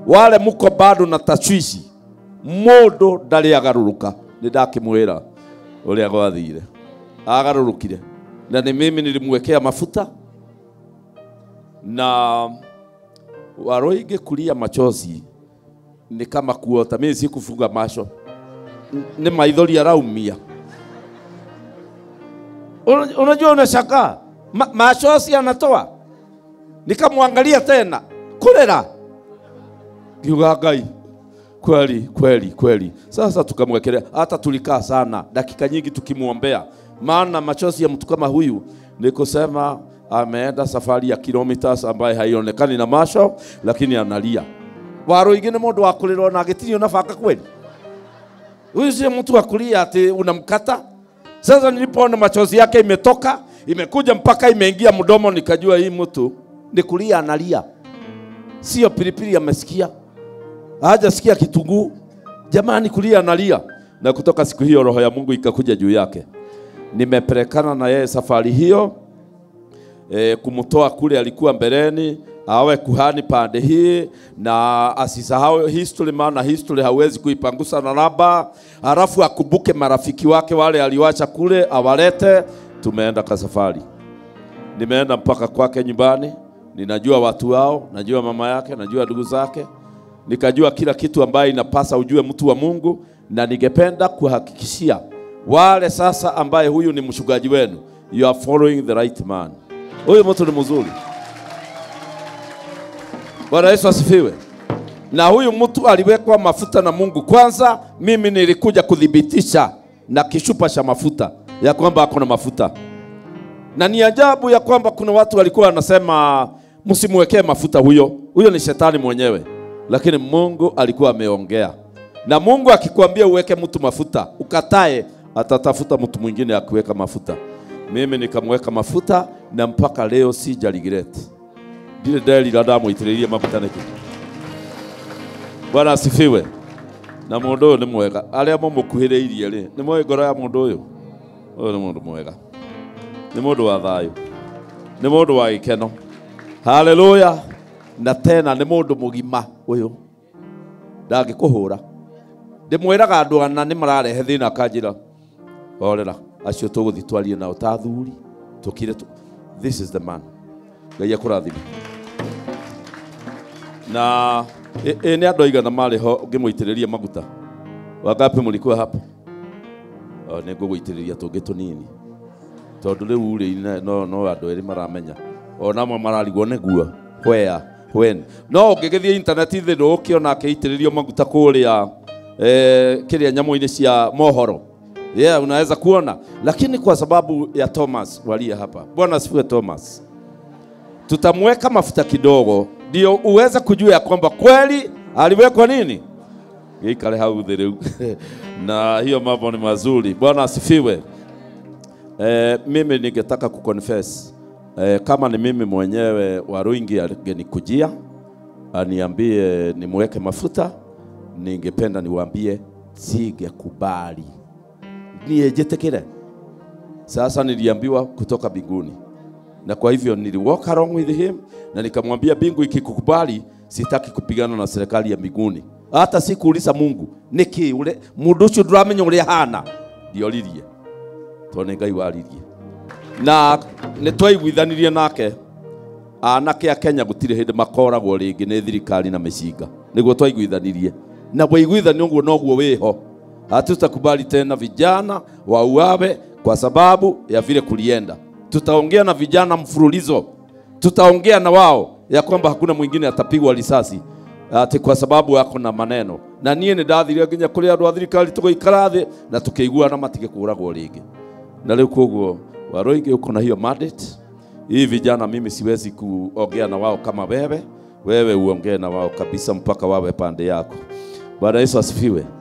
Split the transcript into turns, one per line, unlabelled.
wale muko bado na tashwishi mundu ndarĩ agarũrũka nĩ ndakĩmwĩra ũrĩa gwathire agarũrũkire na nĩ mimi nilimwekea mafuta na waroige kulia machozi ni kama kuota mimi sikufunga macho N- ni maithori araumia Una- unajua unashangaa Ma, machozi anatoa nikamwangalia tena kulera kiuga ngai kweli kweli kweli sasa tukamwekelea hata tulikaa sana dakika nyingi tukimwombea maana machozi ya mtu kama huyu ni kusema ameenda safari ya kilometers ambaye haionekani na macho lakini analia waro ingine mundu wa kulirwo na agitirio na baka kweli huyu sio mtu wa kulia ati unamkata sasa nilipoona machozi yake imetoka imekuja mpaka imeingia mdomo nikajua hii mtu ni kulia analia sio pilipili amesikia hajasikia kitunguu jamani kulia analia na kutoka siku hiyo roho ya mungu ikakuja juu yake nimepelekana na yeye safari hiyo e, kumtoa kule alikuwa mbeleni awe kuhani pande hii na asisahau history, maana history hawezi kuipangusa na raba, halafu akumbuke marafiki wake wale aliwacha kule awalete. Tumeenda kwa safari, nimeenda mpaka kwake nyumbani, ninajua watu wao, najua mama yake, najua ndugu zake, nikajua kila kitu ambaye inapasa ujue mtu wa Mungu, na ningependa kuhakikishia wale sasa ambaye huyu ni mchungaji wenu, you are following the right man. Huyu mtu ni mzuri. Bwana Yesu asifiwe. Na huyu mtu aliwekwa mafuta na Mungu. Kwanza mimi nilikuja kuthibitisha na kishupa cha mafuta ya kwamba ako na mafuta, na ni ajabu ya kwamba kuna watu walikuwa wanasema msimwekee mafuta huyo, huyo ni shetani mwenyewe, lakini Mungu alikuwa ameongea. Na Mungu akikwambia uweke mtu mafuta ukatae, atatafuta mtu mwingine akuweka mafuta. Mimi nikamweka mafuta na mpaka leo sija regret. Ndire nderira ndamũitĩrĩirie maguta nĩkĩ. Bwana asifiwe. Na mũndũ ũyũ nĩ mwega. Arĩa mũmũkuhĩrĩirie rĩ, nĩ moĩ ngoro ya mũndũ ũyũ. Ũyũ nĩ mũndũ mwega. Nĩ mũndũ wa thayũ. Nĩ mũndũ wa gĩkeno. Haleluya. Na tena nĩ mũndũ mũgima ũyũ. Ndangĩkũhũra. Ndĩmwĩraga andũ ana nĩ mararehe thĩna akanjĩra orera acio tũgũthiĩ twarie nao ta athuri tũkire tu. This is the man. Ngai akũrathime. Na ĩ ĩ nĩ andũ aigana marĩ ho ngĩmũitĩrĩria maguta wangapi mũlikuwa hapo O, nĩ ngũgũitĩrĩria tũngĩ tũnini tondũ rĩu rĩ no, no andũ erĩ maramenya ona amwe mararigwo nĩguo where when no ũngĩgĩthiĩ intaneti thĩ ndũgũkĩona akĩitĩrĩrio maguta kũrĩa eh, kĩrĩa nyamũ-inĩ cia mohoro yeah, unaweza kuona lakini kwa sababu ya Thomas walia hapa bwana asifiwe Thomas tutamweka mafuta kidogo ndio uweze kujua ya kwamba kweli aliwekwa nini gĩikare hau thĩ rĩu na hiyo mambo ni mazuri bwana asifiwe eh, mimi ningetaka kuconfess eh, kama ni mimi mwenyewe Waruingi angenikujia aniambie nimweke mafuta ningependa niwaambie singekubali niyejetekere sasa niliambiwa kutoka mbinguni na kwa hivyo nili walk along with him na nikamwambia mbingu ikikukubali sitaki kupigana na serikali ya mbinguni hata sikuuliza Mungu niki ule mundu ucio nduramenya uria hana ndio lirie tone ngai waririe na nĩ twaiguithanirie nake anake a Kenya gũtirĩ hĩndĩ makoragwo rĩngĩ nĩ thirikari na mĩcinga nĩguo twaiguithanirie na waiguithani ũguo noguo wĩho hatutakubali tena vijana wauawe kwa sababu ya vile kulienda tutaongea na vijana mfululizo tutaongea na wao ya kwamba hakuna mwingine atapigwa risasi ati kwa sababu ako na maneno na niĩ nĩ ndathire nginya kũrĩ andũ a thirikari tũgĩikara thĩ na tũkĩiguana matige kũragwo rĩngĩ na rĩu koguo Waroige uko na hiyo mandate hii vijana mimi siwezi kuongea na wao kama wewe wewe uongee na wao kabisa mpaka wawe pande yako Bwana Yesu asifiwe